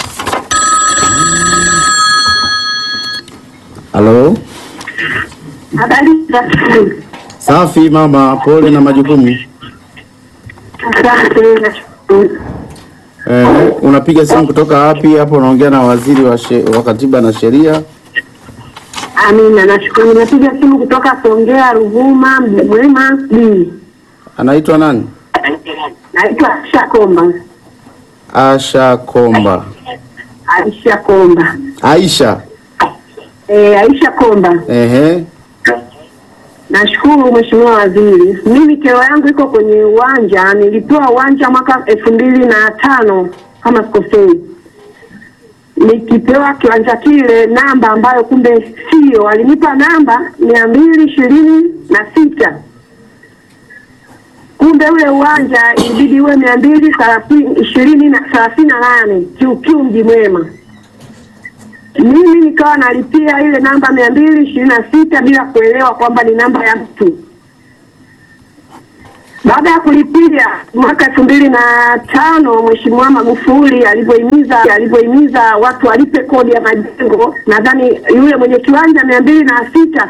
Halo, Habari za asubuhi. safi mama, pole na majukumu. Asante, nashukuru. Eh, unapiga simu kutoka wapi? Hapo unaongea na waziri wa, she, wa katiba na sheria. Amina, nashukuru. Napiga simu kutoka Songea, Ruvuma, Mji Mwema B. Anaitwa nani? Naitwa Aisha Komba. Asha Komba. Aisha Komba. Aisha. E, Aisha Komba. Ehe. Nashukuru Mheshimiwa Waziri. Mimi kero yangu iko kwenye uwanja. Nilipewa uwanja mwaka elfu mbili na tano kama sikosei. Nikipewa kiwanja kile namba ambayo kumbe sio, alinipa namba mia mbili ishirini na sita kumbe ule uwanja ilibidi uwe mia mbili thelathini ishirini na thelathini na nane kiukiu mji mwema mimi nikawa nalipia ile namba mia mbili ishirini na sita bila kuelewa kwamba ni namba ya mtu. Baada ya kulipia mwaka elfu mbili na tano Mheshimiwa Magufuli alivyohimiza alivyohimiza watu walipe kodi ya majengo, nadhani yule mwenye kiwanja mia mbili na sita